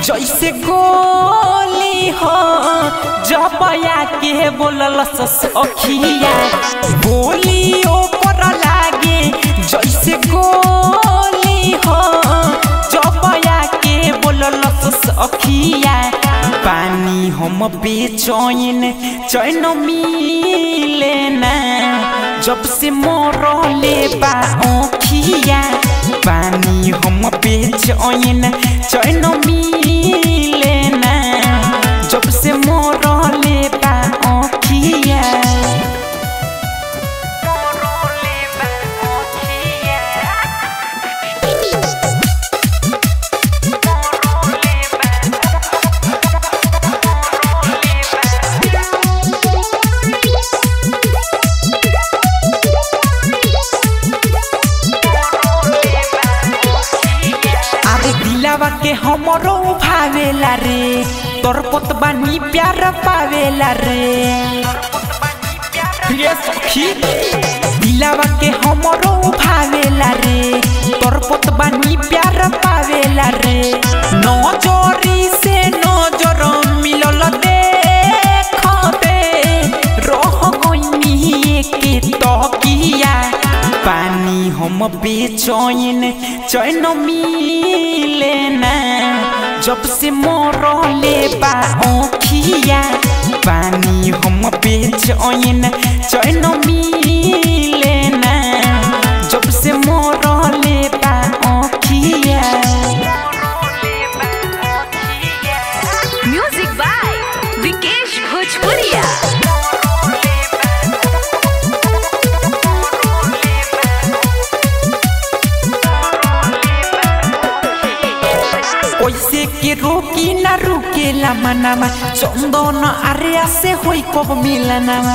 जैसे गोली हो जबया के बोलल सखिया बोली ओपर लागे जैसे गोली हो जबया के बोलल सखिया पानी हम बेचैन चैन मिले ना जब से मोरले बा ओखिया पानी हम बेचैन चैन मिले ना जब से मोरले बा ओखिया मोरले बा ओखिया अरे दिलावा के हमरो भावेला रे तोर पतबानी प्यार पावेला रे ये सखी दिलावा के हमरो भावेला रे तोर पतबानी प्यार पावेला रे नजरी से नजर मिलल देखबे रह गइनी के तकिया पानी हम बेचैन चैन मिले ना जब से मोरले बा ओखिया पानी हम बेचैन चैन मिले ना जब से मोरले बा ओखिया म्यूजिक बाय विकेश भोजपुरिया ओइसे के रोकी ना रुकेला मनामा चंदन आर्या से होई कब मिलनामा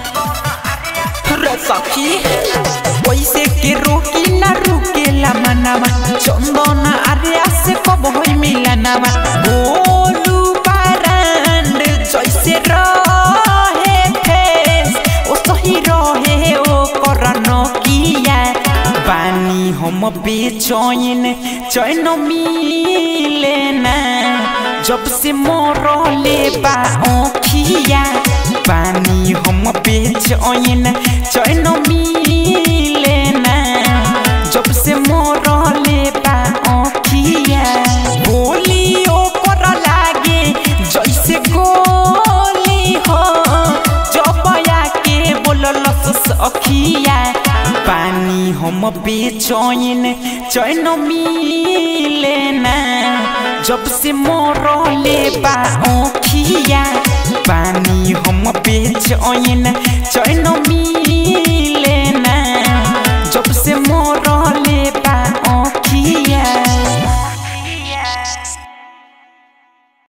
रे सखी ओइसे के रोकी ना रुकेला मनामा चंदन आर्या से कब होई मिलनामा बोलू बारांड जैसे रहे फेस ओ सही रहे ओ करनो किया पानी हम बेचैन चैन मिले ना जब से मोरले बा ओखिया पानी हम बेचैन चैन मिले ना जब से मोरले बा ओखिया बोली ओपर लागे जैसे गोली हो जबया के बोलल सखिया पानी हम बेचैन चैन मिले ना जब से मोरले बा ओखिया पानी हम बेचैन चैन मिले